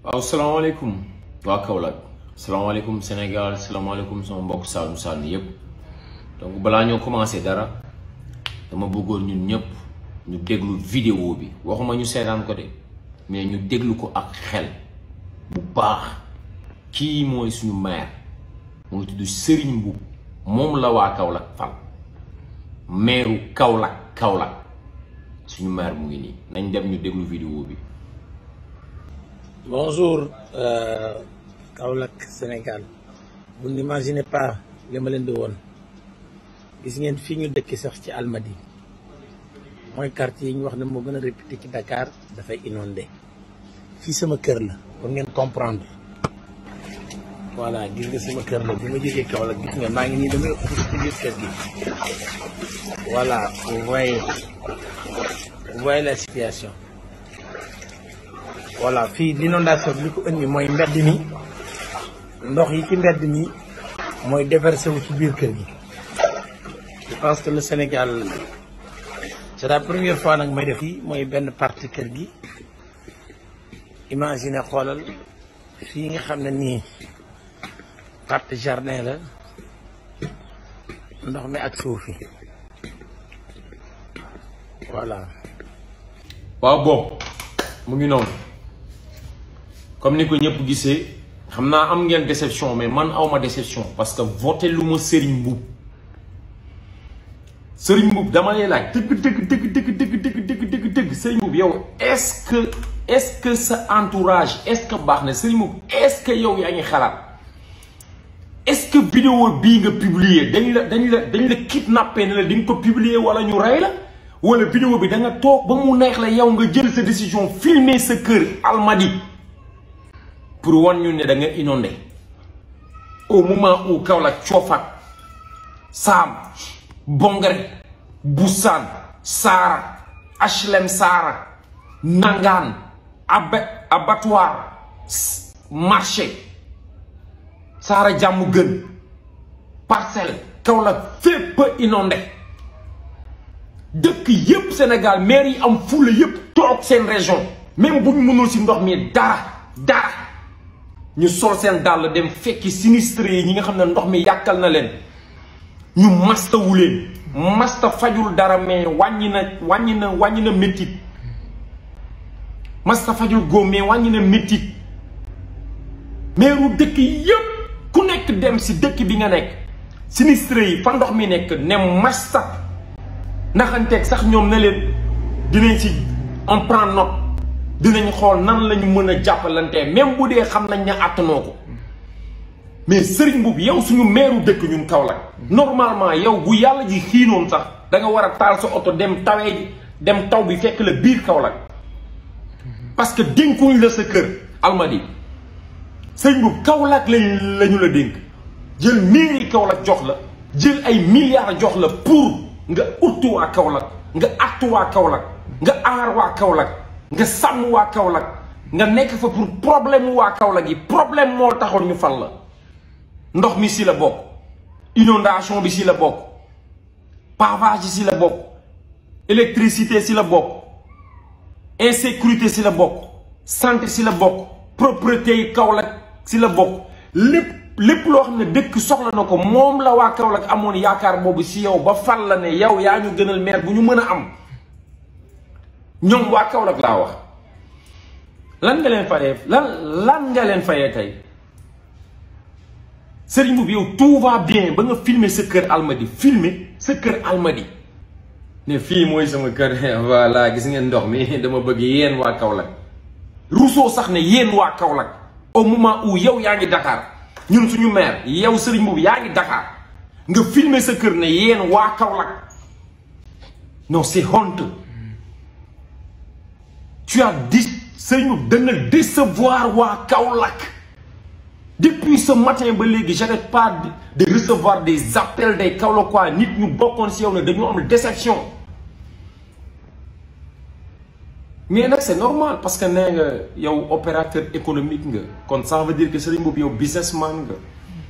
waaw salaamaaleykum waa Kaolack salaamaaleykum Sénégal salaamaaleykum sama mbokk Saalum Saalum yëpp donc balaa ñoo commencé dara dama bëggoon ñun ñëpp ñu déglu vidéo bi waxuma ñu seetaan ko de mais ñu déglu ko ak xel bu baax kii mooy suñu maire mooy tudd Serigne Mboup moom la waa Kaolack fal maireu Kaolack Kaolack suñu maire mu ngi nii nañ dem ñu déglu vidéo bi. Bonjour euh, Kaolack Sénégal vous n'imaginez pas li ma leen di woon gis ngeen fii ñu dëkk sax ci Almadi mooy quartier yi ñu wax ne moo gën a réputé ci Dakar dafay inondé fii sama kër la pour ngeen comprendre voilà gis nga sama kër la bi ma jógee Kaolack gis nga maa ngi nii damay ëpp ci biir kër gi voilà vous voyez vous voyez la situation voilà fii l'inondation bi li ko indi mooy mbedd mi ndox yi ci mbedd mi mooy déversé wu ci biir kër gi je pense que le Sénégal c'est la première fois nag may def fii mooy benn partie kër gi imagine xoolal fii nga xam ne nii partie jardin la ndox mi ak suuf yi voilà waaw boobu mu ngi noonu comme ni ko ñëpp gisee xam naa am ngeen déception mais man awma déception parce que voté lu ma Serigne Mboup Serigne Mboup dama lay laaj dëgg dëgg dëgg dëgg dëgg dëgg dëgg dëgg dëgg Serigne Mboup yow est-ce que est-ce que sa entourage est-ce que baax na Serigne Mboup est-ce que yow yaa ngi xalaat est-ce que vidéo bii nga publier dañ la dañ la dañ la kidnappé ne la di nga ko publier wala ñu rey la wala vidéo bi da nga toog ba mu neex la yow nga jël sa décision filmer sa kër Almadi pour wan ñu ne da nga inondé au moment où Kaolack Coofak Saam Bongare Boussan Saara HLM Saara Nangaan ab abattoir marché Saara jàmm gën parcelle Kaolack fépp inondé dëkk yépp Sénégal maire yi am fulla yépp toog seen région même bu ñu mënul ci ndox mi dara dara ñu sol seen dàll dem fekki sinistre yi ñi nga xam ne ndox mi yàkkal na leen ñu mastawu leen masta fajul dara mais wàññi na wàññi na wàññi na méttit masta fajul góom mais wàññi na méttit meeru dëkk yépp ku nekk dem ci dëkk bi nga nekk sinistre yi fa ndox mi nekk ne masta naxanteeg sax ñoom ne leen dinañ ci on prend note dinañ xool nan lañu mën a jàppalantee même bu dee xam nañ ne àttanoo ko mais Serigne Mboup yow suñu meeru dëkk ñun Kaolack normalement yow bu yàlla ji xiinoon sax da nga war a taal sa oto dem tawee ji dem taw bi fekk la biir Kaolack parce que dénkuñ la sa kër Almadi Serigne Mboup Kaolack lañ lañu la dénk jël mairie Kaolack jox la jël ay milliards jox la pour nga uttu waa Kaolack nga attu waa Kaolack nga aar waa Kaolack nga sàmm waa Kaolack nga nekk fa pour problème waa Kaolack yi problème moo taxoon ñu fal la ndox mi si la bokk inondation bi si la bokk pavage si la bokk électricité si la bokk insécurité si la bokk santé si la bokk propreté yi Kaolack si la bokk lépp lépp loo xam ne dëkk soxla na ko moom la waa Kaolack amoon yaakaar boobu si yow ba fal la ne yow yaa ñu gënal maire bu ñu mën a am ñoom waa Kaolack laa wax lan nga leen fayee lan lan nga leen fayee tey Serigne Mboup yow tout va bien ba nga filmer sa kër Almadi filmer sa kër Almadi ne fii mooy sama kër voilà gis ngeen ndox mi dama bëgg yéen waa Kaolack Rousseau sax ne yéen waa Kaolack au moment où yow yaa ngi Dakar ñun suñu maire yow Serigne Mboup yaa ngi Dakar nga filmer sa kër ne yéen waa Kaolack non c'est honteux tu as dit Serigne Mboup dana décevoir waa Kaolack depuis ce matin ba léegi j'arrête pas de recevoir des appels des Kaolackois nit ñu bokkoon si yow ne dañoo am déception mais nag c'est normal parce que nee nga yow opérateur économique nga kon ça veut dire que Serigne Mboup yow businessman nga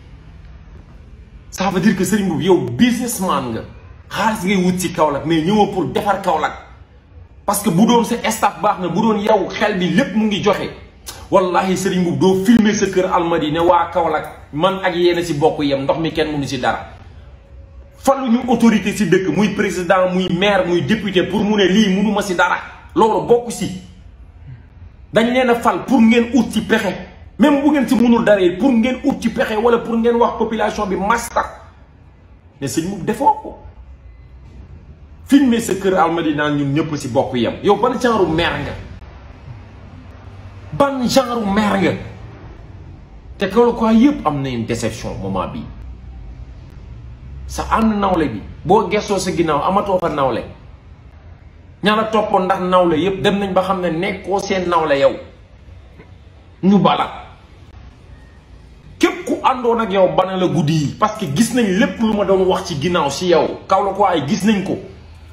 ça veut dire que Serigne Mboup yow businessman nga xaalis ngay wut ci Kaolack mais ñëwoo pour defar Kaolack parce que bu doon sa staff baax na bu doon yow xel bi lépp mu ngi joxe wallahi Serigne Mboup doo filmer sa kër Almadi ne waa Kaolack man ak yéen si bokk yem ndox mi kenn mënu si dara faluñu autorité si dëkk muy président muy maire muy député pour mu ne lii mënuma si dara loolu bokk si dañ leen a fal pour ngeen ut ci pexe même bu ngeen si mënul dara pour ngeen ut ci pexe wala pour ngeen wax population bi masta ne sëñ Mboup defoo ko filmer sa kër Almadi naan ñun ñëpp si bokk yem yow ban genre maire nga ban genre maire nga te kaw quoi yëpp am nañ déception moment bi sa ànd nawle bi boo gestoo sa ginnaaw amatoo fa nawle ña la toppoon ndax nawle yëpp dem nañ ba xam ne nekkoo seen nawle yow ñu bala képp ku àndoon ak yow bana la guddi yi parce que gis nañ lépp lu ma doon wax ci ginnaaw si yow kaw la ko ay gis nañ ko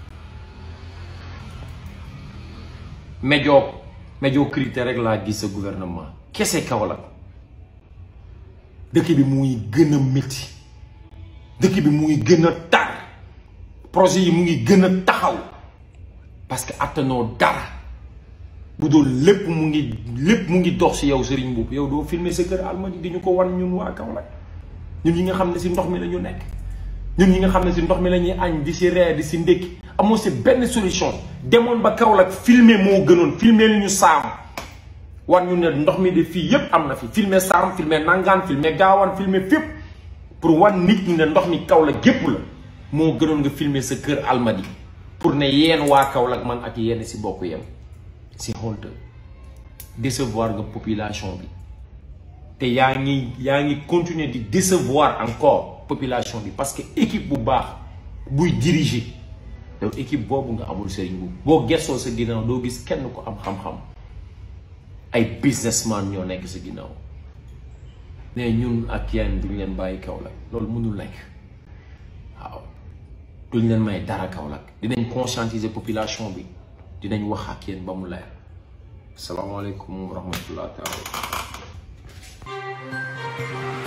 médio médiocrité rek laa gis sa gouvernement kese kaw la dëkk bi mu ngi gën a métti dëkk bi mu ngi gën a tar projet yi mu ngi gën a taxaw parce que attanoo dara bu doon lépp mu ngi lépp mu ngi dox si yow Serigne Mboup yow doo filmer sa kër Almadi di ñu ko wan ñun waa Kaolack ñun ñi nga xam ne si ndox mi la ñu nekk ñun ñi nga xam ne si ndox mi la ñuy añ di si reer di si ndékki amoo si benn solution demoon ba Kaolack filmer moo gënoon filmer li ñu saam wan ñu ne ndox mi de fii yépp am na fi filmer saam filmer nangaan filmer gaawaan filmer fépp pour wan nit ñi ne ndox mi Kaolack gépp la moo gënoon nga filmer sa kër Almadi pour ne yéen waa Kaolack man ak yéen si bokk yem si holte décevoir nga population bi te yaa ngi yaa ngi continuer di décevoir encore population bi parce que équipe bu baax buy diriger yow équipe boobu nga amul Serigne Mboup boo gestoo sa ginnaaw doo gis kenn ko am xam-xam ay businessman ñoo nekk sa ginnaaw ne ñun ak yéen duñ leen bàyyi Kaolack loolu mënul nekk waaw duñ leen may dara Kaolack dinañ conscientiser population bi dinañ wax ak yéen ba mu leer asalaamaaleykum wa rahmatullah taala